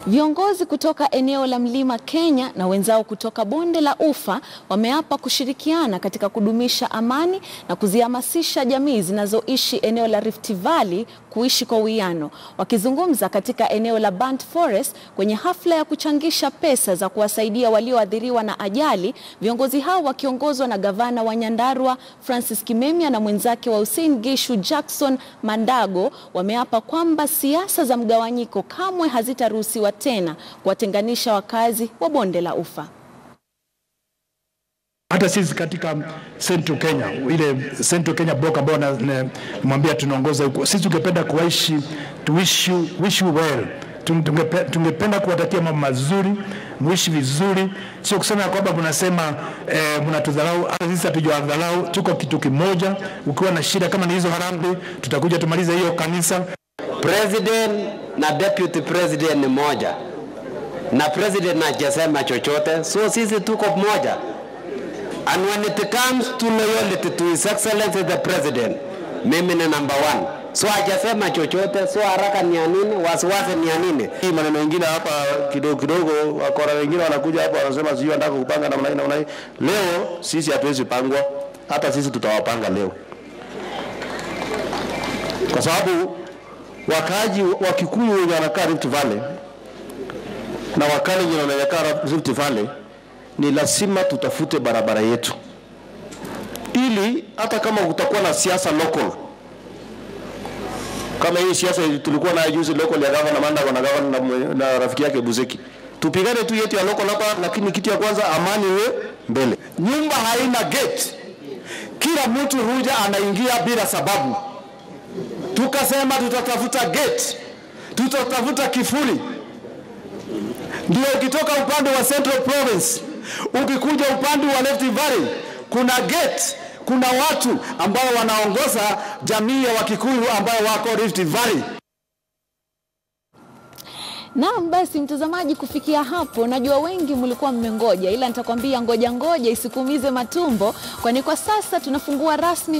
Viongozi kutoka eneo la Mlima Kenya na wenzao kutoka Bonde la Ufa wameapa kushirikiana katika kudumisha amani na kuzihamasisha jamii zinazoishi eneo la Rift Valley kuishi kwa uwiano. Wakizungumza katika eneo la Burnt Forest kwenye hafla ya kuchangisha pesa za kuwasaidia walioathiriwa na ajali, viongozi hao wakiongozwa na gavana wa Nyandarua Francis Kimemia na mwenzake wa Uasin Gishu Jackson Mandago wameapa kwamba siasa za mgawanyiko kamwe hazitaruhusiwa tena kuwatenganisha wakazi wa Bonde la Ufa. Hata sisi katika Central Kenya, ile Central Kenya block ambao namwambia tunaongoza huko, sisi tungependa kuishi to wish you, wish you well. Tungepe, tungependa kuwatakia mambo mazuri, muishi vizuri, sio kusema ya kwamba mnasema eh, mnatudharau. Hata sisi hatujawadharau, tuko kitu kimoja. Ukiwa na shida kama ni hizo harambee, tutakuja tumalize hiyo kanisa. President na deputy president ni moja, na president hajasema chochote, so sisi tuko moja. And when it comes to loyalty to his excellency the president, mimi ni number one. So hajasema chochote, so haraka ni ya nini? Wasiwasi ni ya nini? Hii maneno mengine hapa kidogo kidogo, wakora wengine wanakuja hapa wanasema sijui wanataka kupanga namna hii namna hii. Leo sisi hatuwezi pangwa, hata sisi tutawapanga leo, kwa sababu wakaaji wa Kikuyu wenye wanakaa Rift Valley na Wakalenjin wenye wanakaa Rift Valley ni lazima tutafute barabara yetu, ili hata kama kutakuwa na siasa local kama hii siasa tulikuwa nayo juzi local ya gavana Mandago na gavana na, na rafiki yake Buzeki, tupigane tu yetu ya local hapa, lakini kitu ya kwanza amani iwe mbele. Nyumba haina gate, kila mtu huja anaingia bila sababu. Tukasema tutatafuta gate, tutatafuta kifuli. Ndio ukitoka upande wa Central Province ukikuja upande wa Rift Valley kuna gate, kuna watu ambao wanaongoza jamii ya Wakikuyu ambao wako Rift Valley. Naam, basi mtazamaji, kufikia hapo najua wengi mlikuwa mmengoja, ila nitakwambia ngoja ngoja isikuumize matumbo, kwani kwa sasa tunafungua rasmi